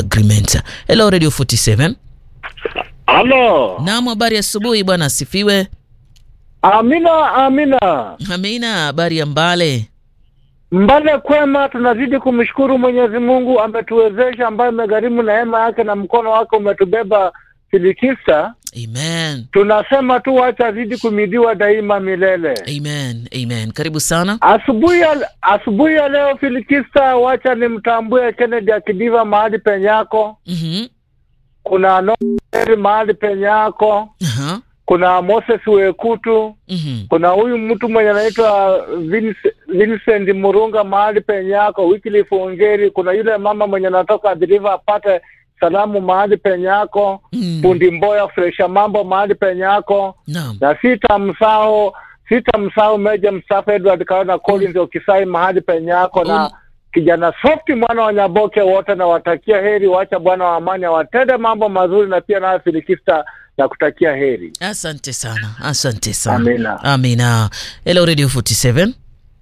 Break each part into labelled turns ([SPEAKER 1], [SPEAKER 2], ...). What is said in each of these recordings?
[SPEAKER 1] agreement. Hello Radio 47.
[SPEAKER 2] Halo.
[SPEAKER 1] Naam, habari asubuhi bwana, asifiwe.
[SPEAKER 2] Amina, amina.
[SPEAKER 1] Amina, habari ya Mbale.
[SPEAKER 2] Mbale kwema, tunazidi kumshukuru Mwenyezi Mungu, ametuwezesha ambaye amegharimu neema yake na mkono wake umetubeba filikisa.
[SPEAKER 1] Amen.
[SPEAKER 2] Tunasema tu wacha azidi kumidiwa daima milele.
[SPEAKER 1] Amen. Amen. Karibu sana.
[SPEAKER 2] Asubuhi ya asubuhi ya leo filikista, wacha nimtambue Kennedy Akidiva mahali penyako,
[SPEAKER 1] Mhm.
[SPEAKER 2] kuna Noeli mahali penyako,
[SPEAKER 1] Aha.
[SPEAKER 2] kuna Moses Wekutu,
[SPEAKER 1] Mhm.
[SPEAKER 2] kuna huyu mtu mwenye anaitwa Vince- Vincent Murunga mahali penyako, Wycliffe Ongeri, kuna yule mama mwenye anatoka Adriva apate salamu mahali penyako,
[SPEAKER 1] Mm.
[SPEAKER 2] fundi Mboya Fresha mambo mahali penyako,
[SPEAKER 1] Naam.
[SPEAKER 2] na sita msao sita msao Meja Msafa Edward Kaona Collins Okisai mahali penyako na
[SPEAKER 1] Um.
[SPEAKER 2] kijana Softi mwana wa Nyaboke wote na watakia heri, wacha Bwana wa amani awatende mambo mazuri, na pia nayo Filikista na kutakia heri.
[SPEAKER 1] Asante sana. Asante sana.
[SPEAKER 2] Amina.
[SPEAKER 1] Amina. Hello Radio 47.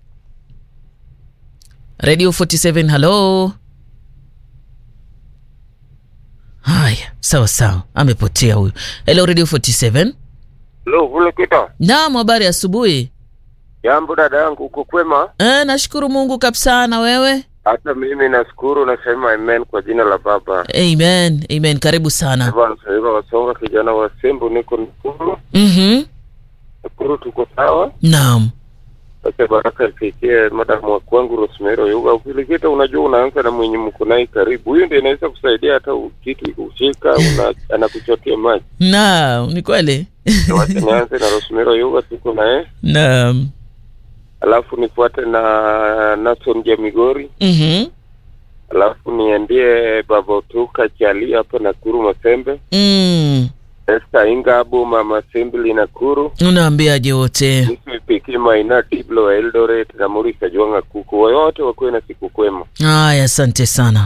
[SPEAKER 1] Radio 47, hello. Haya, sawa sawa. Amepotea huyu. Hello Radio 47.
[SPEAKER 3] Lo, kule kita.
[SPEAKER 1] Naam, habari ya asubuhi.
[SPEAKER 3] Jambo dada yangu, uko kwema?
[SPEAKER 1] Eh, nashukuru Mungu kabisa na wewe?
[SPEAKER 3] Hata mimi nashukuru, nasema amen kwa jina la Baba.
[SPEAKER 1] Amen. Amen. Karibu sana.
[SPEAKER 3] Bwana Saiba Wasonga, kijana wa Sembu, niko Nakuru.
[SPEAKER 1] Mhm.
[SPEAKER 3] Nakuru tuko sawa.
[SPEAKER 1] Naam.
[SPEAKER 3] Sasa baraka ifikie madamu wa kwangu Rosemary Oyuga. Ukilikita, unajua unaanza na mwenye mko naye karibu, huyo ndiye inaweza kusaidia hata u- kitu ikushika, una anakuchotea maji.
[SPEAKER 1] Naam, ni kweli.
[SPEAKER 3] Wacha nianze na Rosemary Oyuga, tuko naye,
[SPEAKER 1] Naam.
[SPEAKER 3] alafu nifuate na Nason Jamigori,
[SPEAKER 1] Mhm.
[SPEAKER 3] alafu niendie Baba Utuka Chali hapa Nakuru Masembe.
[SPEAKER 1] Mm.
[SPEAKER 3] Esther Ingabo, Mama Assembly Nakuru,
[SPEAKER 1] Unaambiaje wote?
[SPEAKER 3] Yusuf Piki Maina, Diblo wa Eldoret na Maurice Ajwanga Kuku, wote wakuwe na siku kwema.
[SPEAKER 1] Haya, asante sana.